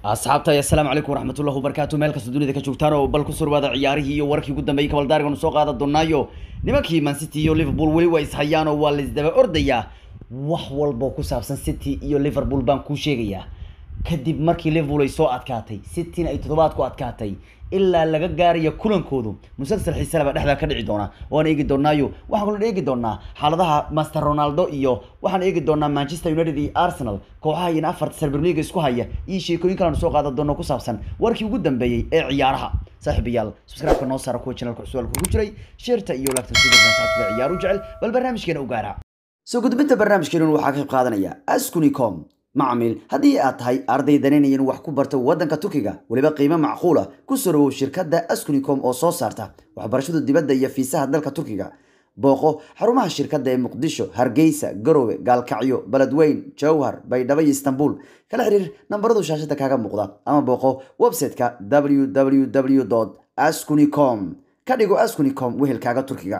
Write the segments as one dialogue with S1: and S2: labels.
S1: asxaabta assalaamu calaykum waraxmatullahi wabarakaatu meel kasta dunida ka joogtaan oo bal ku surwaada ciyaarihii iyo warkii ugu dambeeyey kabaldaariganu soo qaadan doonaayo nimankii man city iyo liverpool weli waa ishayaan oo waa laisdaba ordayaa wax walboo ku saabsan city iyo liverpool baan kuu sheegayaa kadib markii liverpool ay soo adkaatay cityna ay toddobaad ku adkaatay ilaa laga gaarayo kulankoodu musalsal xiisale baa dhexdaa ka dhici doona waan eegi doonaayo waxaan kaloo eegi doonaa xaaladaha master ronaldo iyo waxaan eegi doonaa manchester united iyo arsenal kooxaha iyana afarta serberliga isku haya iyo sheekooyin kaleanu soo qaadan doono ku saabsan warkii ugu dambeeyey ee ciyaaraha saaxiibayaal subscribe-ka noo saara kuwa channelka cusub ku jiray sheerta iyo lagta saaxiibka ciyaaru jecel bal barnaamijkeena u gaara soo gudbinta barnaamijkeena waxaa ka qayb qaadanaya askunicom macmiil haddii aad tahay arday danaynayan wax ku barta waddanka turkiga weliba qiimo macquula ku soo dhawow shirkadda askunicom oo soo saarta waxbarashada dibadda iyo fiisaha dalka turkiga booqo xarumaha shirkadda ee muqdisho hargeysa garowe gaalkacyo beledweyn jowhar baydhabo iyo istanbul kala xiriir nambaradu shaashada kaaga muuqda ama booqo website-ka www askunicom ka dhigo askunicom wehelkaaga turkiga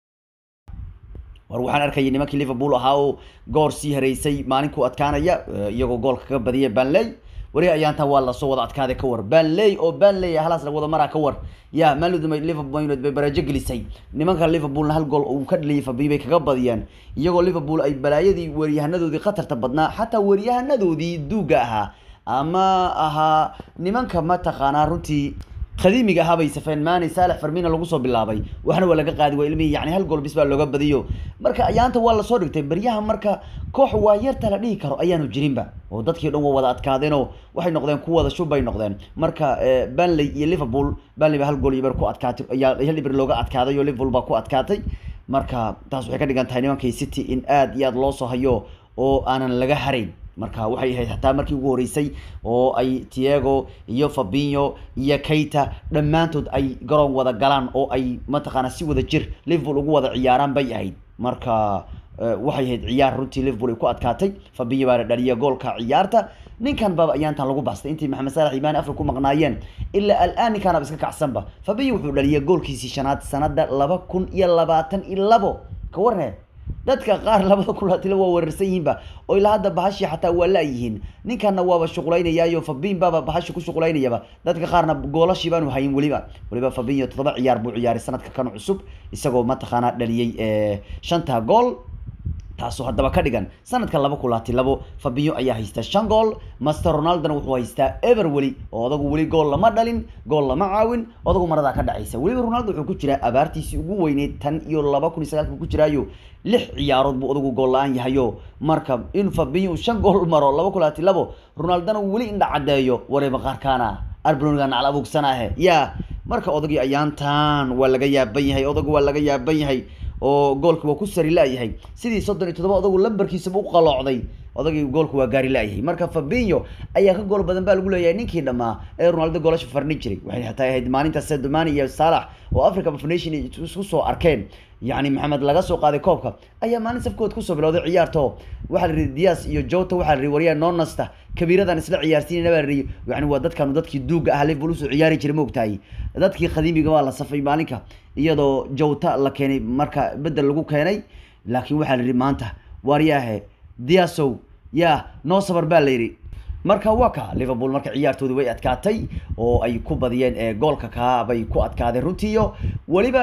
S1: war waxaan arkayay nimankii liverpool ahaa oo goor sii hareysay maalinkuu adkaanaya iyagoo goolka kaga badiyay banley weli ayaantan waa lasoo wada adkaaday ka war banley oo banley halaas la wada maraa ka war ya maaludumay liverpool united bay barajo gelisay nimanka liverpoolna hal gool uu ka dhaliyay fabi bay kaga badiyeen iyagoo liverpool ay balaayadii weeryahanadoodii khatarta badnaa xataa weeryahanadoodii duuga ahaa ama ahaa nimanka mataqaanaa runtii qadiimiga ahaa bay safeen maani saalex farmina lagu soo bilaabay waxna waa laga qaadi waa ilmihii yani hal gool bis baa looga badiyo marka ayaanta waa lasoo dhigtay baryaha marka koox waa yarta la dhihi karo ayaanu jirinba oo dadkii dhan waa wada adkaadeenoo waxay noqdeen ku wada shub bay noqdeen marka banley iyo liverpool banley ba hal gool iyo ber ku adkaatay ayaa hal iber looga adkaaday oo liverpool baa ku adkaatay marka taas waxay ka dhigan tahay nimankii city in aad iyo aad loo soo hayo oo aanan laga harayn marka waxay ahayd xataa markii ugu horeysay oo ay tiago iyo fabinho iyo keita dhammaantood ay garoon wada galaan oo ay mataqaana si wada jir liverpool ugu wada ciyaaraan bay ahayd marka waxay ahayd ciyaar runtii liverpool ay ku adkaatay fabinho baana dhaliya goolka ciyaarta ninkan baaba ayaantan lagu bastay intii maxamed saalax imaani afka ku maqnaayeen ilaa al-aan ninkaanaba iska kacsanba fabinho wuxuu dhaliyay goolkiisii shanaad sanada laba kun iyo labaatan iyo labo ka warne dadka qaar labada kulaatila waa weerarsan yihiinba oo ilaa hadda bahashii xataa waa laayihiin ninkanna waaba shuqulaynayaayo fabin baaba bahashi ku shuqulaynayaba dadka qaarna goolashii baanu hayin weliba weliba fabinyo toddoba ciyaar buu ciyaaray sanadka kan cusub isagoo mataqaanaa dhaliyey shanta gool taasoo haddaba ka dhigan sanadka laba kulaati labo fabinyo ayaa haysta shan gool master ronaldona wuxuu haystaa ever weli oo odagu weli gool lama dhalin gool lama caawin odagu maradaa ka dhacaysa weliba ronaldo wuxuu ku jiraa abaartiisii ugu weyneyd tan iyo laba kun iyo sagaalka ku jiraayo lix ciyaarood buu odagu gool la-aan yahayo marka in fabinyo uu shan gool maro laba kulaati labo ronaldona weli indha caddeeyo wareeba qaarkaana arbloniga nacal abuugsanaahe ya marka odagii ayaantan waa laga yaaban yahay odagu waa laga yaaban yahay oo goolka waa ku sari la-yahay sidii soddon iyo toddoba odagu lambarkiisaba u qaloocday odagii goolka waa gaari la-yahay marka fabinho ayaa ka gool badan baa lagu leeyahay ninkii dhammaa ee ronaldo goolasha farni jiray waxay hataa ahayd maalinta sedomani iyo salax oo africa of nation isku soo arkeen yacni maxamed laga soo qaaday koobka ayaa maalin safkood kusoo bilowday ciyaarto waxaa la yihi dias iyo jota waxaa la yihi waryaa nonasta kabiiradan isla ciyaarsiinayna baa la yihi yani waa dadkanu dadkii duuga ah liverpool usoo ciyaari jiray maogtahay dadkii khadiimiga waa la safay maalinka iyadoo jota la keenay marka bedel lagu keenay laakiin waxaa la yihi maanta waaryaahe diasow ya noo sabar baa la yidhi marka waa ka liverpool marka ciyaartoodi way adkaatay oo ay ku badiyeen goolka kaabay ku adkaadeen runtiiyo weliba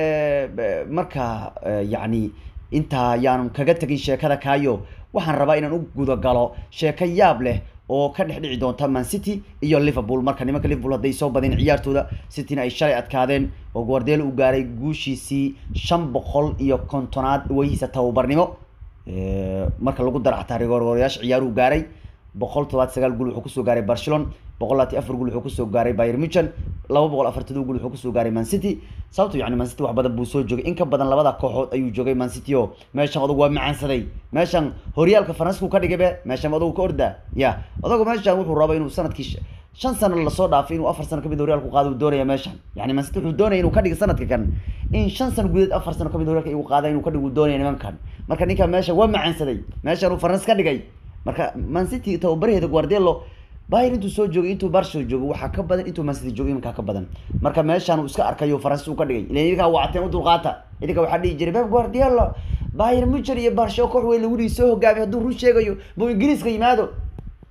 S1: marka yacni intaa yaan kaga tegin sheekada kaayo waxaan rabaa inaan u gudagalo sheeko yaab leh oo ka dhex dhici doonta man city iyo liverpool marka nimanka liverpool hadday soo badeen ciyaartooda cityna ay shalay adkaadeen oo guardelo u gaaray guushiisii shan boqol iyo kontonaad weyhiisa tababarnimo marka lagu daro xataa rigoorgooryaasha ciyaaruhu gaaray boqol todobaad sagaal gul wuxuu kusoo gaaray barcelona boqol labaati afar gul wuxuu kusoo gaaray bayer muchen laba boqol afartado gul wuxuu kusoo gaaray man city sababto yani man city wax badan buu soo joogay in ka badan labada kooxood ayuu joogay man city o meeshan odagu waa macaansaday meeshan horyaalka faransiku ka dhigay be meeshan odagu ka orda ya odagu meeshan wuxuu raba inuu sanadkii shan sano lasoo dhaafay inuu afar sano kamid horyaalku qaado uu doonaya meeshan yani man city wuxuu doonaya inuu ka dhiga sanadka kan in shan sano gudaheed afar sano kamid horyaalka igu qaada inuu ka dhigu doonaya nimankan marka ninkan meesha waa macaansaday meeshan uu faransi ka dhigay marka man city tababaraheeda guardelo bayr intuu soo joogay intuu barsho joogo waxaa ka badan intuu man city joogay imankaa ka badan marka meeshaan uu iska arkayo faransi uu ka dhigay ilan idinkaa wacteen u dulqaata idinka waxaa dhihi jiray beb guardelo bayr mucher iyo barsho koox weyn lagu dhihi soo hogaamiy hadduu run sheegayo buu ingiriiska yimaado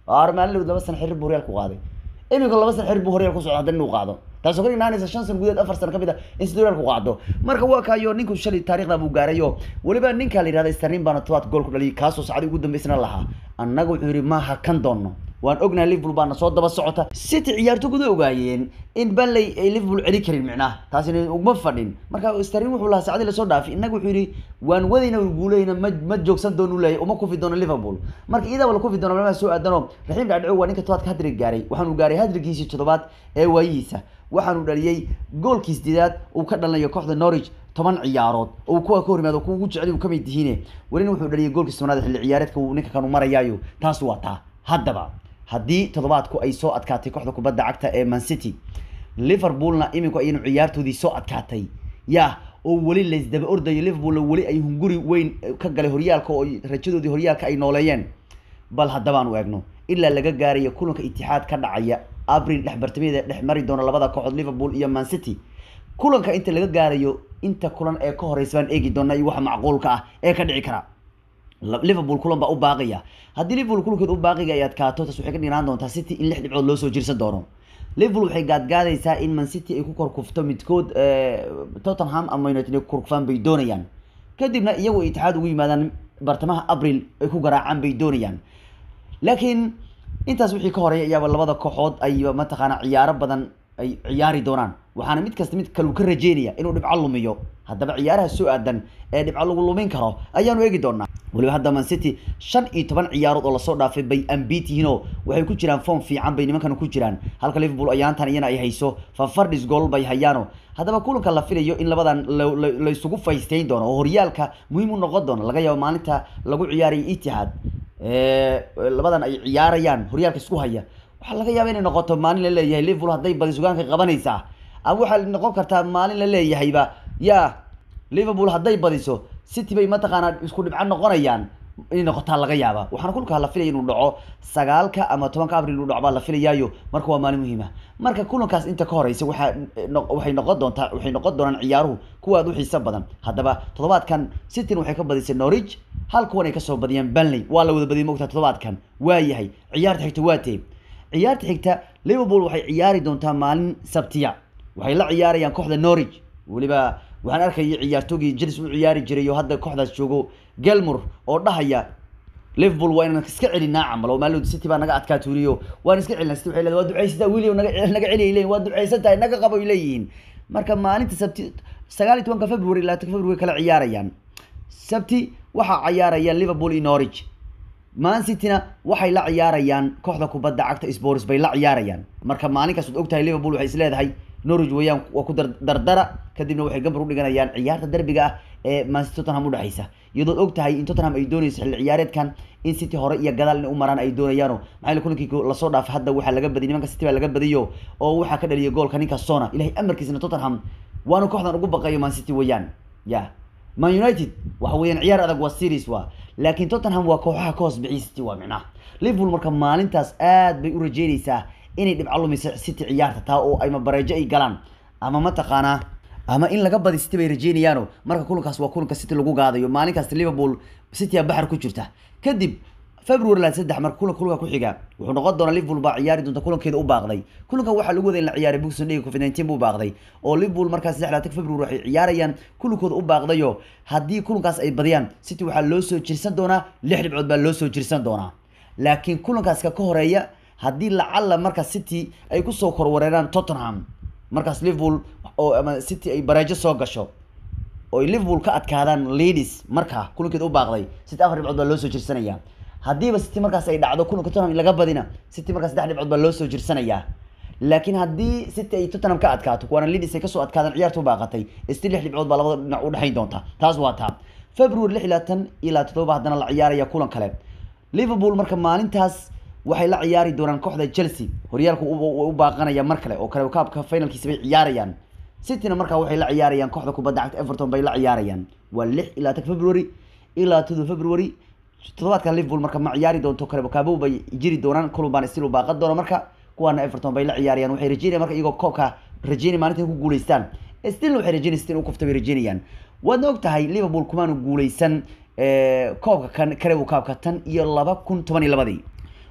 S1: maalin laba sana xiriir buu horyaalku qaaday iminka laba sana xiriir buu horyaal ku socda haddana inuu qaado taasoo ka dhignaanaysa shan sana gudaheed afar sana ka mid ah in sida horyaalku qaado marka waa kaayo ninku shalay taariikhda buu gaarayo weliba ninka la yihahda sterlin baana tobaad gool ku dhaliyay kaasoo sacdi ugu dambeysana lahaa annaga wuxuu yihi maaha kan doonno waan ognahay liverpool baana soo daba socota city ciyaartoguda ogaayeen in banley ay liverpool celi karin micnaha taasina ugma fadhin marka sterlin wuxuu lahaa sacdi lasoo dhaafay innaga wuxuu yihi waan wadayna guuleyna ma ma joogsan doono u leeyahay uma kufi doono liverpool marka iyadaa wala kufi doono malmaha soo aadano raxiim dhacdhico waa ninka tobaadka hadrig gaaray waxaanu gaaray hadrigiisii toddobaad ee waayihiisa waxaanu dhaliyey goolkii sideedaad uu ka dhalinayo kooxda norwich toban ciyaarood oo kuwa ka hor yimaado kuwa ugu jecel uu kamid yihiine welina wuxuu dhaliyay goolkii tobnaad xilli ciyaareedka uu ninka kanu marayaayo taas waa taa haddaba haddii toddobaadku ay soo adkaatay kooxda kubadda cagta ee man city liverpoolna iminku ayaynu ciyaartoodii soo adkaatay ya oo weli laysdaba ordayo liverpoolna weli ay hunguri weyn ka galay horyaalka oo rajadoodii horyaalka ay nooleeyeen bal haddabaan u eegno ilaa laga gaarayo kulanka itixaad ka dhacaya abril dhex bartamaheeda dhex mari doona labada kooxood liverpool iyo man city kulanka inta laga gaarayo inta kulan ee ka horeysa baan eegi doona iyo waxa macquulka ah ee ka dhici kara liverpool kulan baa u baaqaya haddii liverpool kulankeed u baaqiga ay adkaato taas waxay ka dhignaan doontaa city in lix dhibcood loo soo jirsan doono liverpool waxay gaadgaadaysaa in man city ay ku korkufto midkood tottenham ama united ay korkufaan bay doonayaan kadibna iyagu itixaad ugu yimaadaan bartamaha abril ay ku garaacaan bay doonayaan laakiin intaas wixii ka horeeya ayaaba labada kooxood ayba mataqaana ciyaaro badan ay ciyaari doonaan waxaana mid kasta mid kale uu ka rajeynaya inuu dhibco lumiyo haddaba ciyaaraha soo aadan ee dhibco lagu lumin karo ayaanu eegi doonaa weliba hadda man city shan iyo toban ciyaarood oo lasoo dhaafay bay ambit yihiinoo waxay ku jiraan form fiican bay nimankan ku jiraan halka liverpool ayaantan iyana ay hayso fafardis gool bay hayaano haddaba kulanka la filayo in labadan la isugu faysteyn doono oo horyaalka muhiim u noqon doono laga yaabo maalinta lagu ciyaarayo itihad labadan ay ciyaarayaan horyaalka isku haya waxaa laga yaaba inay noqoto maalin la leeyahay liverpool hadday badi sugaanka qabanaysaa ama waxaa noqon kartaa maalin la leeyahayba ya liverpool hadday badiso city bay mataqaanaa isku dhibco noqonayaan inay noqotaa laga yaaba waxaana kulkaa la filaya inuu dhaco sagaalka ama tobanka abril inuu dhaco baa la filayaayo marka waa maalin muhiima marka kulankaas inta ka horeysa waxaa waxay noqon doontaa waxay noqon doonaan ciyaaruhu kuwa aad u xiiso badan haddaba toddobaadkan cityn waxay ka badisay norwich hal kuwan ay kasoo badiyeen banley waa la wada badiyay mogtaa toddobaadkan waa yahay ciyaarta xigta waa tee ciyaarta xigta liverpool waxay ciyaari doontaa maalin sabtiya waxay la ciyaarayaan kooxda norwich weliba waxaan arkayay ciyaartoogii chelsea u ciyaari jiray oo hadda kooxdaas joogo gelmur oo dhahaya liverpool waa inaan iska celinaa camal oo maalin city baa naga adkaa tuuriyo waan iska celinaa city waxay leedahay waa ducaysataa william naga naga celi ay leeyihin waa ducaysan tahay naga qabo ay leeyihiin marka maalinta sabti sagaal iyo tobanka february labaatan february kala ciyaarayaan sabti waxaa ciyaarayaan liverpool iyo norwich man cityna waxay la ciyaarayaan kooxda kubadda cagta spors bay la ciyaarayaan marka maalinkaas waad ogtahay liverpool waxay isleedahay norwich weeyaan waa ku dardara kadibna waxay gambar u dhiganayaan ciyaarta derbiga ah ee mancity tottenham udhexaysa iyadood og tahay in tottenham ay doonayso xilli ciyaareedkan in city hore iyo gadaal inay u maraan ay doonayaano maxaa yeele kulankii lasoo dhaafay hadda waxaa laga badiyay nimanka city baa laga badiyo oo waxaa ka dhaliyay goolka ninka sona ilahay amarkiisna tottenham waanu kooxdan ugu baqayo man city weeyaan ya man united waxa weeyaan ciyaar adag waa series waa laakiin tottenham waa kooxaha ka hoos bixiyay city waa micnaha liverpool marka maalintaas aad bay u rajeynaysaa inay dhibco lumiso city ciyaarta taa oo ama bareejo ay galaan ama mataqaanaa ama in laga badi city bay rajeynayaano marka kulankaas waa kulanka city lagu gaadayo maalinkaas liverpool city a baxar ku jirta kadib february la saddex marka kulanka kulanka ku xiga wuxuu noqon doonaa liverpool baa ciyaari doonta kulankeeda u baaqday kulankan waxaa lagu waday in la ciyaaray boxing day covid nineteen buu baaqday oo liverpool markaas saddex labaatan february waxay ciyaarayaan kulankooda u baaqdayo haddii kulankaas ay badiyaan city waxaa loo soo jirsan doonaa lix dhibcood baa loo soo jirsan doonaa laakiin kulankaaska ka horeeya haddii lacalla marka city ay kusoo korwareeraan tottenham markaas liverpool oo ama city ay bareejo soo gasho oo ay liverpool ka adkaadaan leadis markaa kulankeeda u baaqday city afar dhibcood baa loo soo jirsanayaa haddiiba city markaas ay dhacdo kulanka tottenham laga badina city markaas saddex dhibcood baa loo soo jirsanayaa laakiin haddii city ay tottenham ka adkaato kuwaana leadis ay kasoo adkaadaan ciyaarta u baaqatay sti lix dhibcood baa labada dhinac u dhexayn doonta taas waa taa february lix iyo labaatan ilaa toddoba haddana la ciyaaraya kulan kale liverpool marka maalintaas waxay la ciyaari doonaan kooxda chelsea horyaalku u baaqanaya mar kale oo kale kaabka finalkiisa bay ciyaarayaan cityna markaa waxay la ciyaarayaan kooxda kubadda cagta everton bay la ciyaarayaan waa lix ilaa tan february ilaa todo february toddobaadkan liverpool marka ma ciyaari doonto kale kaabow bay jiri doonaan kulun baan still u baaqan doona marka kuwaana everton bay la ciyaarayaan waxay rajeynayaan marka iyagoo koobka rajeynay maalinta ku guuleystaan still waxay rajeynayaan still u kufta bay rajeynayaan waadna og tahay liverpool kumaanu guuleysan koobka kan karebu kaabka tan iyo laba kun toban iyo labadii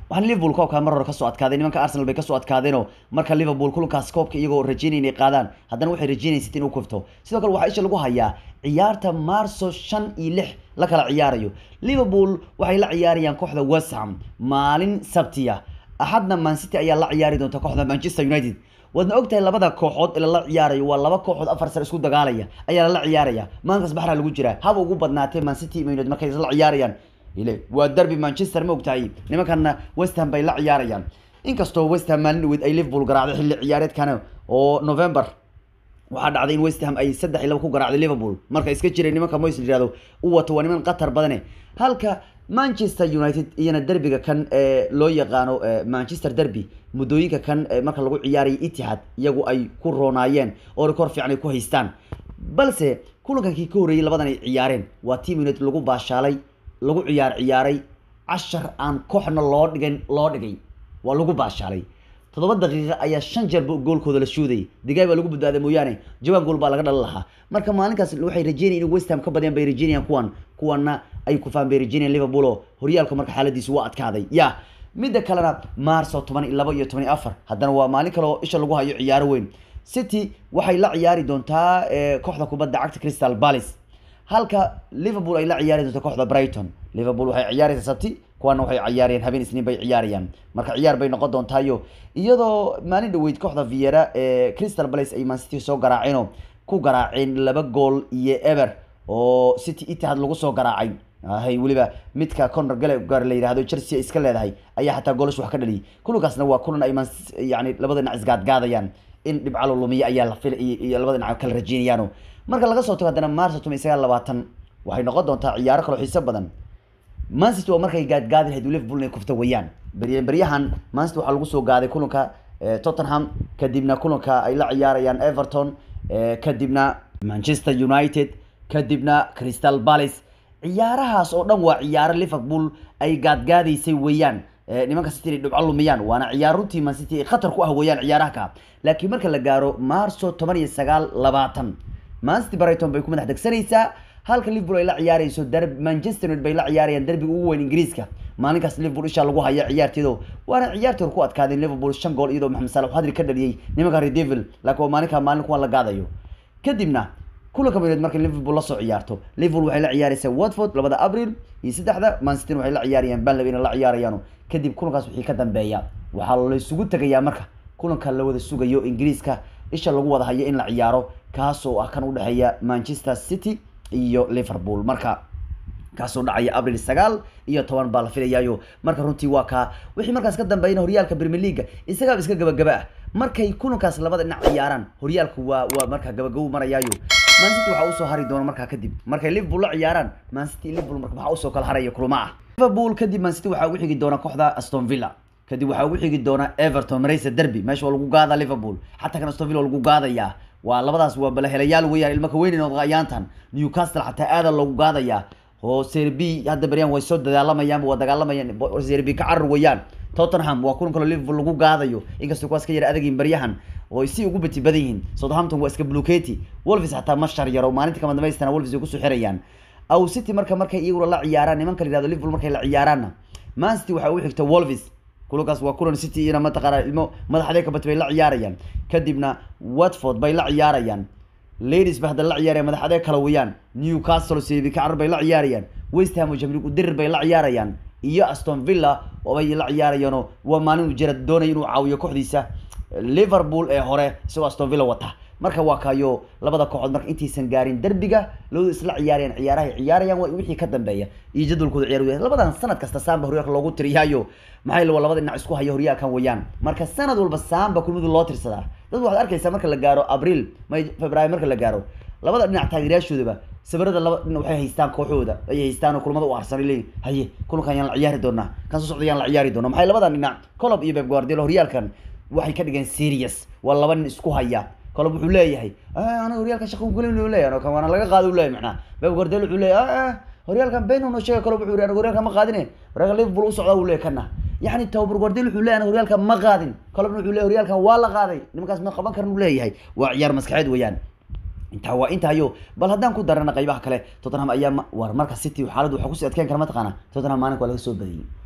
S1: waxaan liverpool koobkaa mar hore kasoo adkaaday nimanka arsenal bay kasoo adkaadeenoo marka liverpool kulankaas koobka iyagoo rajeynaya inay qaadaan haddana waxay rajeynaysa city inuu kufto sidoo kale waxaa isha lagu hayaa ciyaarta marso shan iyo lix la kala ciyaarayo liverpool waxay la ciyaarayaan kooxda west ham maalin sabtiya axadna man city ayaa la ciyaari doonta kooxda manchester united waadna ogtahay labada kooxood ee lala ciyaarayo waa laba kooxood afar sar isku dagaalaya ayaa lala ciyaaraya maalinkaas baxraa lagu jiraa haba ugu badnaatee man city iyo united markay isla ciyaarayaan ile waa derby manchester ma ogtahay nimankana west ham bay la ciyaarayaan inkastoo west ham maalin dhaweyd ay liverpool garaacday xilli ciyaareedkana oo november waxaa dhacday in west ham ay saddex iyo laba ku garaacday liverpool marka iska jiray nimanka moys yihahdo u wato waa niman qatar badane halka manchester united iyana derbiga kan ee loo yaqaano manchester derby muddooyinka kan marka lagu ciyaaraya itihad iyagu ay ku roonaayeen oo rikoor fiican ay ku haystaan balse kulankankii ka horreeyey labadan ay ciyaareen waa team united lagu baashaalay lagu ciyaar ciyaaray cashar aan kooxna loo dhigan loo dhigay waa lagu baashaalay toddoba daqiiqa ayaa shan jeer goolkooda la shuudayay digaay baa lagu badbaaday mooyaane jawaan gool baa laga dhalin lahaa marka maalinkaas waxay rajeynayaan in west ham ka badiyaan bay rajeynayaan kuwan kuwana ay kufaan bay rajeynayaan liverpool oo horyaalka marka xaaladiisu waa adkaaday ya midda kalena marso toban iyo laba iyo toban iyo afar haddana waa maalin kale oo isha lagu hayo ciyaaro weyn city waxay la ciyaari doontaa kooxda kubadda cagta crystal palace halka liverpool ay la ciyaari doonto kooxda brighton liverpool waxay ciyaaraysaa sabti kuwana waxay ciyaarayaan habeen isniin bay ciyaarayaan marka ciyaar bay noqon doontaayo iyadoo maalin dhaweyd kooxda viera ee crystal palace ay man city soo garaaceenoo ku garaaceen laba gool iyo eber oo city itihad lagu soo garaacay hay weliba midka conor gallagher la yidhahdo chelsea iska leedahay ayaa xataa goolash wax ka dhaliyay kulankaasna waa kulan ay man yani labada dhinac isgaadgaadayaan in dhibcalo lumiya ayaa la fil iyo labada dhinac kala rajeynayaano marka laga soo tago haddana marso toban iyo sagaal labaatan waxay noqon doontaa ciyaaro kaloo xiiso badan mancity waa markay gaadgaadi lahayd liverpool inay kufta weeyaan beryahan mancity waxaa lagu soo gaaday kulanka tottenham kadibna kulanka ay la ciyaarayaan everton kadibna manchester united kadibna crystal palace ciyaarahaas oo dhan waa ciyaaro liverpool ay gaadgaadaysay weeyaan nimanka city inay dhibco lumiyaan waana ciyaar runtii man city khatar ku ah weeyaan ciyaaraha ka laakiin marka la gaaro marso toban iyo sagaal labaatan mancity brighton bay ku madax degsanaysaa halka liverpool ay la ciyaarayso dar manchester united bay la ciyaarayaan derbiga ugu weyn ingiriiska maalinkaas liverpool isha lagu haya ciyaarteedo waana ciyaartii hor ku adkaadeen liverpool shan gool iyadoo maxamed saalax hadri ka dhaliyey nimanka redevil laakiin waa maalinka maalin kuwan la gaadayo kadibna kulanka mareed markay liverpool la soo ciyaarto liverpool waxay la ciyaaraysaa watford labada abril iyo saddexda mancity waxay la ciyaarayaan banley inay la ciyaarayaan kadib kulankaas wixii ka dambeeya waxaa la isugu tegayaa marka kulanka la wada sugayo ingiriiska isha lagu wada hayo in la ciyaaro kaasoo ah kan udhexeeya manchester city iyo liverpool marka kaasoo dhacaya abril sagaal iyo toban baa la filayaayo marka runtii waa kaa wixii markaas ka dambeeyana horyaalka premier leaga isagaaba iska gabagaba ah markay kulankaas labada dhinac ciyaaraan horyaalku waa waa markaa gabagabo marayaayo mancity waxaa usoo hari doona markaa kadib markay liverpool la ciyaaraan mancity liverpool marka waxaa usoo kala haraya kulma ah liverpool kadib mancity waxaa ugu xigi doona kooxda aston villa kadib waxaa ugu xigi doona everton maraysa derby meesha waa lagu gaada liverpool xataa kan aston villa waa lagu gaadayaa waa labadaas waa balahelayaal weeyaan ilma ka weynin oo ayaantan newcastle xataa aada loogu gaadayaa oo serbi hadda beryaan way soo dagaalamayaan waa dagaalamayaan serbi ka carar weeyaan tottenham waa kulan kaloo liverpool lagu gaadayo inkastoo kuwaas ka yara adagin baryahan oo ay si ugu beti badan yihiin southampton waa iska bluketi wolves xataa ma shar yaro maalinta kama dambaystana wolves ay kusoo xirayaan aw city marka markay iyaguna la ciyaaraan nimanka la yihahdo liverpool markay la ciyaaraanna man city waxaa ugu xigta wolves kulankaas waa kulan city iyana mataqaana ilmo madaxdee kabati bay la ciyaarayaan kadibna watford bay la ciyaarayaan ladies ba hadda la ciyaarayaan madaxdee kala weeyaan newcastle sebi kacar bay la ciyaarayaan west ham oo jamlig udirir bay la ciyaarayaan iyo aston villa oo bay la ciyaarayaanoo waa maalin uu jira doonaya inuu caawiyo kooxdiisa liverpool ee hore isagoo aston villa wata marka waa kayo labada kooxood marka intaysan gaarin derbiga labadu isla ciyaarayaan ciyaarahay ciyaarayaan waa wixii ka dambeeya iyo jadwalkooda ciyaar labadan sanad kasta saamba horyaalka loogu tiriyaayo maxay la labada dhinac isku haya horyaalkan weeyaan marka sanad walba saamba kulmadu loo tirsadaa dad waxaad arkaysaa marka la gaaro abriil may february marka la gaaro labada dhinac taageerayaashoodaba sawirada laba dhinac waxay haystaan kooxooda ayay haystaan oo kulmada u arsan leeyihin haye kulankan yaan la ciyaari doonaa kan soo socda yaan la ciyaari doonaa maxay labadan dhinac colob iyo beb guardiola horyaalkan waxay ka dhigeen serious waa laba nin isku haya kolob wuxuu leeyahay aniga horyaalkan shaqa kulin u leeyahay kan waana laga qaado u leeyahay macnaha beb guardiola wuxuu leeyahay horyaalkan beno noo sheega kolob wuxuu yidhi aniga horyaalkan ma qaadine horyaalka liverpool u socda uu leeyahay kana yani tababar guardiola wuxuu leeyahay aniga horyaalkan ma qaadin kolobna wuxuu leeyahay horyaalkan waa la qaaday nimankaas ma qaban karan uu leeyahay waa ciyaar maskaxeed weeyaan intaa waa intaayo bal haddaan ku darana qaybaha kale tottenham ayaa war marka city xaaladdu waxaa kusii adkeyn kara mataqaana tottenham maalinka waa laga soo badiyey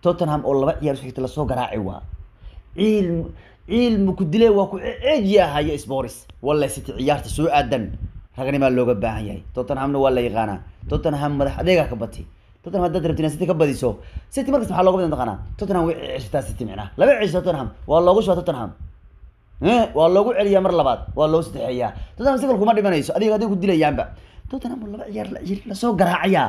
S1: tottenham oo laba ciyaar isku xigta lasoo garaaci waa ciil ciilmu ku dile waa ku ceeji ahaya sporis walla city ciyaarta soo aadan ragnimaa looga baahan yahay tottenhamna waa la yaqaanaa tottenham madax adeegaa ka bati tottenham haddaad rabtiin city ka badiso city markasta maxaa looga badan taqaanaa tottenham way ceshataa city micnaha laba cesha tottenham waa loogu shubaa tottenham waa loogu celiyaa mar labaad waa loo saddexeeyaa tottenham si kale kuma dhimanayso adiga adiga ku dilayaanba tottenham laba ciyaar lasoo garaacayaa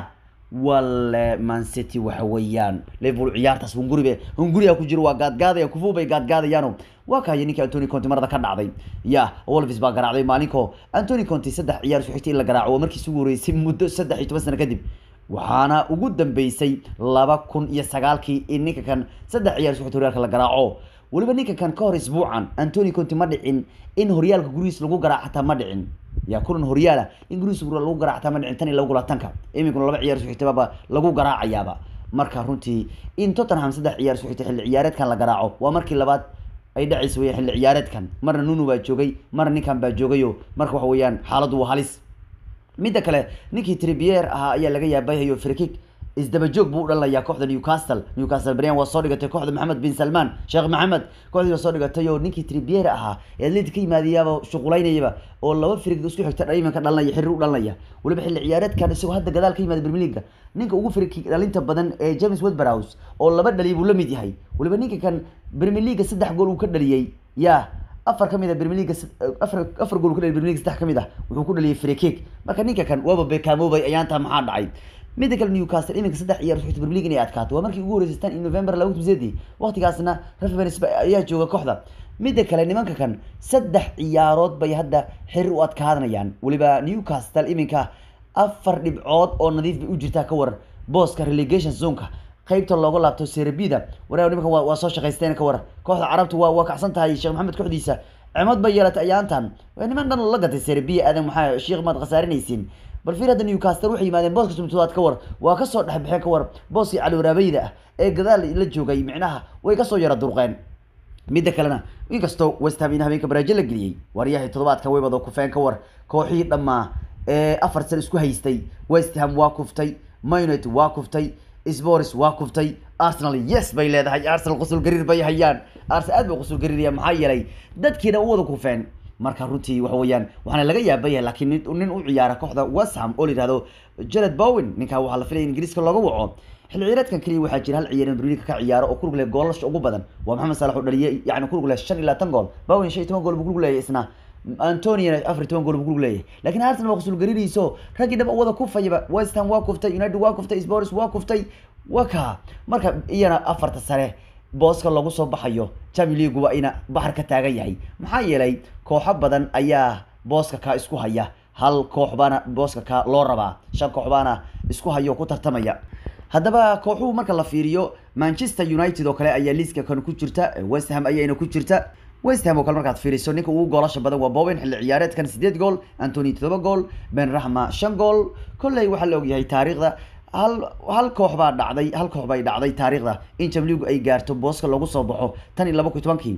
S1: wale man city waxa weeyaan liverpool ciyaartaas hunguribe hunguriga ku jiro waa gaadgaadaya kufu bay gaadgaadayaano waa kaaya ninkii antony conte marada ka dhacday ya wolves baa garaacday maalinko antony conte saddex ciyaar isku xigtay in la garaaco waa markii isugu horeysay muddo saddex iyo toban sano kadib waxaana ugu dambeysay laba kun iyo sagaalkii in ninka kan saddex ciyaar isku xigtay horyaalka la garaaco weliba ninka kan ka hor isbuucan antony conte ma dhicin in horyaalka gurihiis lagu garaac xataa ma dhicin ya kulan horyaala in gurihiis lagu garaac xataa ma dhicin tan iyo laba gulaatanka iminkuna laba ciyaar isku xigtayba lagu garaacayaaba marka runtii in tottenham saddex ciyaar isku xigtay xilli ciyaareedkan la garaaco waa markii labaad ay dhacaysa weya xilli ciyaareedkan marna nunu baa joogay marna ninkan baa joogayo marka waxa weeyaan xaaladdu waa halis midda kale ninkii tribier ahaa ayaa laga yaabayhayo frikik isdaba joog buu u dhalanayaa kooxda newcastle newcastle brian waa soo dhigatay kooxda maxamed bin salman sheekh maxamed kooxdii waa soo dhigatay oo ninkii tribier ahaa ee atletic ka yimaadayaaba shuqulaynayaba oo laba firig isku xigta iminka dhalanaya xiriir u dhalanaya weliba xilli ciyaareedkan isagoo hadda gadaal ka yimaada premier league ninka ugu firig dhalinta badan ee james wedberhouse oo laba dhaliy buu la mid yahay weliba ninka kan premier league saddex gool uu ka dhaliyey ya afar ka mid a premier league afar afar gool ka dhaliyay premier league saddex ka mid ah wuxuu ku dhaliyay free kick marka ninka kan waaba bekamoobay ayaantaa maxaa dhacay midda kale newcastle iminka saddex ciyaar isku xigta premier league inay adkaato waa markii ugu horeysay tan in november laba kun sideedii waqtigaasna reference ayaa jooga kooxda midda kale nimanka kan saddex ciyaarood bay hadda xiriir u adkaadanayaan weliba newcastle iminka afar dhibcood oo nadiif bay u jirtaa ka waran booska relegation zonka qaybta looga laabto serbida waraa nimanka waa waa soo shaqaysteen ka waran kooxda carabtu waa waa kacsan tahay sheekh maxamed kooxdiisa cimad bay yeelatay ayaantan niman dhan la gatay serbia aadan maxaa sheekh maad khasaarinaysiin bal fiir hadda newcastle waxay yimaadeen booska sumtudaad ka war waa kasoo dhexbixeen ka war booskii cali waraabayda ah ee gadaal la joogay micnaha way kasoo yara durqeen midda kalena inkastoo west ham in habeenka baraajo la geliyey waryahay toddobaadka waybado kufeen ka war kooxihii dhammaa ee afar san isku haystay west ham waa kuftay maynet waa kuftay spors waa kuftay arsenal yes bay leedahay arsenal qusul gariir bay hayaan arsenal aad bay qusul gariiraya maxaa yeelay dadkiina u wada kufeen marka runtii waxa weeyaan waxaana laga yaabaya laakiin nin u ciyaara kooxda west ham oo la yihahdo jared bowen ninkaa waxaa la filaya in ingiriiska looga waco xilli ciyaareedkan keliya waxaa jira hal ciyaar in briliga ka ciyaaro oo kulug leh goolasha ugu badan waa maxamed salax oo dhaliyay yani kulug leh shan iyo labaatan gool bowen shan iyo toban gool buu kulug leeyahay isna antoniana afar iyo toban gool buu kulug leeyahay laakiin arsenal waa qusul gariirayso raggii dhab wada kufayaba west ham waa kuftay united waa kuftay spors waa kuftay waa kaa marka iyana afarta sare booska lagu soo baxayo champion league waa ina baxar ka taagan yahay maxaa yeelay kooxo badan ayaa booska kaa isku haya hal koox baana booska kaa loo rabaa shan koox baana isku hayo ku tartamaya haddaba kooxuhu marka la fiiriyo manchester united oo kale ayaa liiska kan ku jirta west ham ayayna ku jirta west ham oo kale markaad fiiriso ninka ugu goolasha badan waa bowen xilli ciyaareedkan sideed gool antony todoba gool ben rahma shan gool kolley waxaa la ogyahay taariikhda hal hal koox baa dhacday hal koox bay dhacday taariikhda in jamligu ay gaarto booska lagu soo baxo tan iyo laba kun tobankii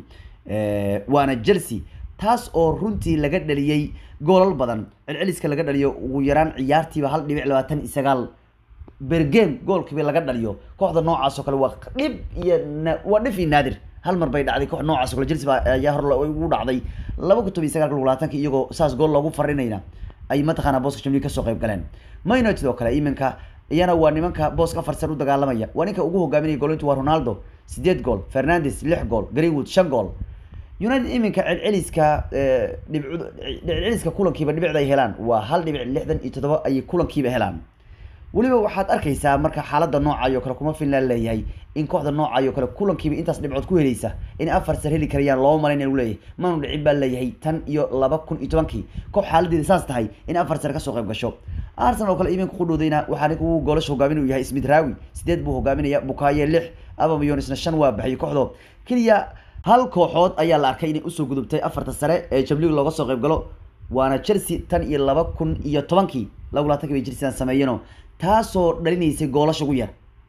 S1: waana chelsea taas oo runtii laga dhaliyey goolal badan celceliska laga dhaliyo ugu yaraan ciyaartiiba hal dhibic labaatan iyo sagaal bergame goolkiiba laga dhaliyo kooxda noocaas oo kale waa dhib iyo waa dhif iyo naadir hal mar bay dhacday koox noocaas oo kale chelsea baa ayaa hor ugu dhacday laba kun toban iyo sagaalka labaatanka iyagoo saas gool loogu farinayna ay mataqaanaa booska jamliga kasoo qayb galeen man united oo kale iminka iyana waa nimanka booska afar sar u dagaalamaya waa ninka ugu hogaaminaya goolintu waa ronaldo sideed gool fernandes lix gool greenwood shan gool united iminka celceliska dhibc celceliska kulankiiba dhibicda ay helaan waa hal dhibic lixdan iyo toddoba ayay kulankiiba helaan weliba waxaad arkaysaa marka xaalada noocayo kale kuma finland leeyahay in kooxda noocayo kale kulankiiba intaas dhibcood ku helaysa in afar sar heli karayaan loo malayn u leeyahay maanu dhicin baa leeyahay tan iyo laba kun iyo tobankii koox xaaladeeda saas tahay in afar sar kasoo qayb gasho arsenal oo kale iminka ku dhowdayna waxaa ninka ugu goolasha hogaamin uu yahay smith rawi sideed buu hogaaminaya bukaye lix abamayonsna shan waa baxay kooxdo keliya hal kooxood ayaa la arkay inay usoo gudubtay afarta sare ee jamlig looga soo qayb galo waana chelsea tan iyo laba kun iyo tobankii laba labatankii bay chelsea sameeyeenoo taasoo dhalinaysay goolasha ugu yar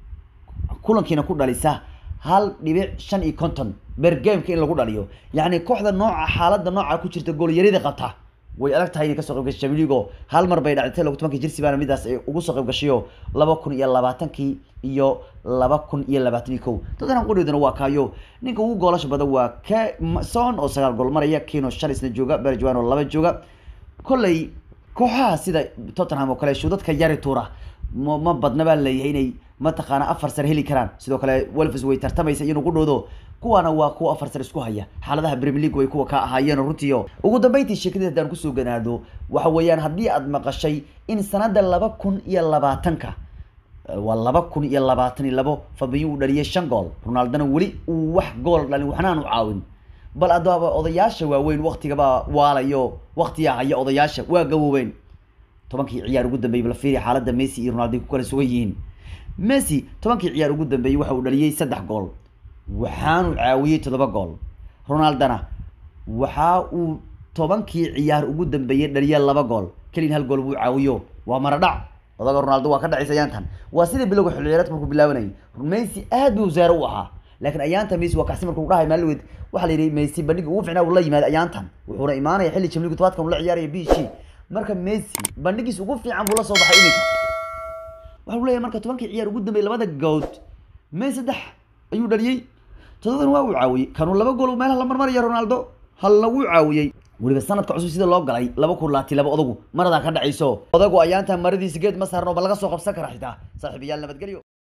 S1: kulankiina ku dhalisa hal dhibic shan iyo konton bergameka in lagu dhaliyo yacni kooxda nooca xaaladda nooca ku jirta goolyarida qabta way adag tahay inay kasoo qayb gashay Champions League oo hal mar bay dhacday laba tobankii Chelsea baana midaas ay ugu soo qayb gashayo laba kun iyo labaatankii iyo laba kun iyo labaatan iyo kow Tottenham qudheeduna waa kaayo ninka ugu goolasha badan waa ka Son oo sagaal gool maraya Kino shan isna jooga Bergwijn oo laba jooga kolley kooxaha sida Tottenham oo kale shudadka yari tuura ma ma badna baa leeyahay inay mataqaana afar sar heli karaan sidoo kale Wolves way tartamaysa inuu ku dhoodo kuwaana waa kuwa afar sar isku haya xaaladaha Premier League way kuwa ka ahaayeen runtii ugu dambeyntii sheekadii haddaan kusoo ganaado waxa weeyaan haddii aad maqashay in sanada laba kun iyo labaatanka waa laba kun iyo labaatan iyo labo Fabinho uu dhaliyay shan gool Ronaldona weli uu wax gool dhalin waxna aanu caawin bal adaba odayaasha waaweyn waqtigaba waalayo waqtiga haya odayaasha waa gaboobeen tobankii ciyaar ugu dambeeyay bal fiiri xaaladda Messi iyo Ronaldo ku kala sugan yihiin Messi tobankii ciyaar ugu dambeeyay waxa uu dhaliyay saddex gool waxaanu caawiyay toddoba gool Ronaldona waxa uu tobankii ciyaar ugu dambeeyay dhaliyay laba gool kaliin hal gool buu caawiyo waa maradhac odaga Ronaldo waa ka dhacaysa ayaantan waa sida bilowga xilli ciyaareedka markuu bilaabanayay Messi aad buu zaaro u ahaa laakiin ayaanta Messi waa kacsi markuu dhahay maalweed waxa la yiri Messi bandhig ugu fiicnaa uu la yimaad ayaantan wuxuuna imaanaya xilli Champions League tobaadkan uu la ciyaaraya PSG marka Messi bandhigiisa ugu fiican buu la soo baxay iminka waxa uu leeyahay marka tobankii ciyaar ugu dambeeyay labada good Messi saddex ayuu dhaliyay todobadan waa uu caawiyay kanuu laba gool meelaha la marmaraya Ronaldo halna wuu caawiyay weliba sanadka cusub sida loo galay laba kun laati laba odagu maradaa ka dhacayso odagu ayaanta maradiisa geed ma saarno ba laga soo qabsan kara xitaa saaxiibayaal nabadgelyo